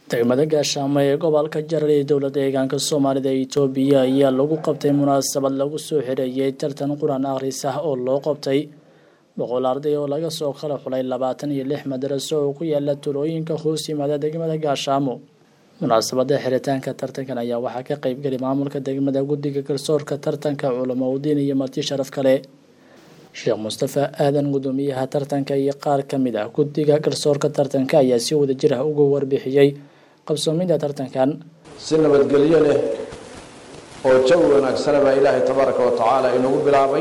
degmada gaashaamo ee gobolka jarar ee dowladda deegaanka soomaalida ee itoobiya ayaa lagu qabtay munaasabad lagu soo xereeyay tartan qur-aan akhris ah oo loo qabtay boqol arday oo laga soo kala xulay labaatan iyo lix madaraso oo ku yaala tulooyinka hoos yimaada degmada gaashaamo munaasabada xiritaanka tartankan ayaa waxaa ka qeybgeli maamulka degmada guddiga garsoorka tartanka culamo udiin iyo marti sharaf kale sheekh mustafa aadan gudoomiyaha tartanka iyo qaar ka mid ah guddiga garsoorka tartanka ayaa si wada jir ah uga warbixiyey qabsoomida tartankan si nabadgelyo leh oo jawi wanaagsana baa ilaahay tabaaraka wa tacaala inagu bilaabay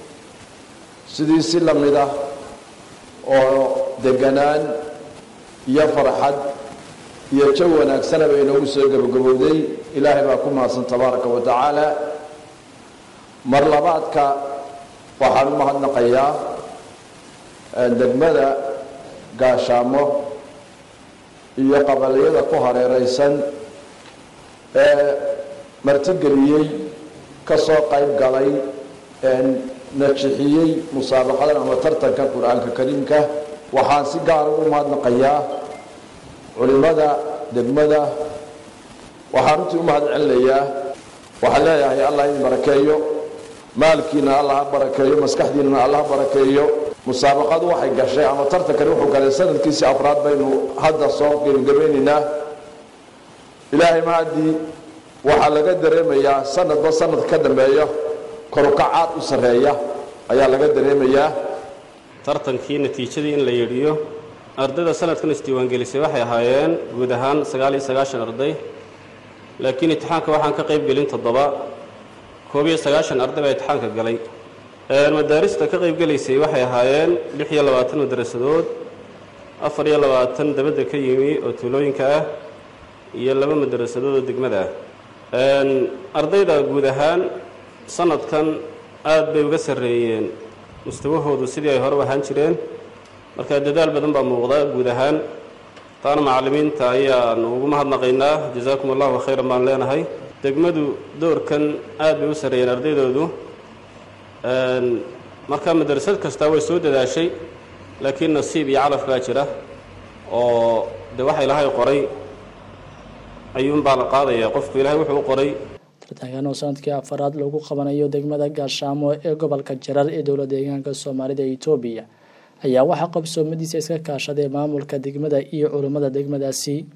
sidii si la mid ah oo deganaan iyo farxad iyo jawi wanaagsana ba inagu soo gabagabowday ilaahay baa ku mahadsan tabaaraka wa tacaala mar labaadka waxaan u mahadnaqayaa degmada gaashaamo iyo qabaliyada ku hareeraysan ee martigeliyey ka soo qayb galay najixiyey musaabaqadan ama tartanka qur-aanka kariimka waxaan si gaara u mahadnaqayaa culimada degmada waxaan runtii u mahad celinayaa waxaan leeyahay allah idin barakeeyo maalkiina allah ha barakeeyo maskaxdiinana allah ha barakeeyo musaabaqadu waxay gashay ama tartankani wuxuu galay sanadkiisii afraad baynu hadda soo gebagabaynaynaa ilaahay mahadii waxaa laga dareemayaa sanadba sanadka ka dambeeya korukacaad u sarreeya ayaa laga dareemayaa tartankii natiijadii in la yidhiyo ardayda sanadkan isdiiwaangelisay waxay ahaayeen guud ahaan sagaal iyo sagaashan arday laakiin imtixaanka waxaan ka qayb gelin toddoba koob iyo sagaashan arday baa imtixaanka galay madaarista ka qayb gelaysay waxay ahaayeen lix iyo labaatan madarasadood afar iyo labaatan dabadda ka yimi oo tuulooyinka ah iyo laba madarasadood oo degmada ah ardayda guud ahaan sanadkan aad bay uga sarreeyeen mustawahoodu sidii ay hore u ahaan jireen marka dadaal badan baa muuqda guud ahaan taana macallimiinta ayaanu ugu mahadnaqaynaa jazaakum allahu khayran baan leenahay degmadu doorkan aad bay u sarreeyeen ardaydoodu marka madrasad kastaa way soo dadaashay laakiin nasiib iyo calaf baa jira oo de waxa ilaahay qoray ayuunbaa la qaadaya qofku ilahay wuxuu u qoray tartankan oo sanadkii afaraad lagu qabanayo degmada gaashaamo ee gobolka jarar ee dowla deegaanka soomaalida ee itoobiya ayaa waxaa qabsoomadiisa iska kaashaday maamulka degmada iyo culummada degmadaasi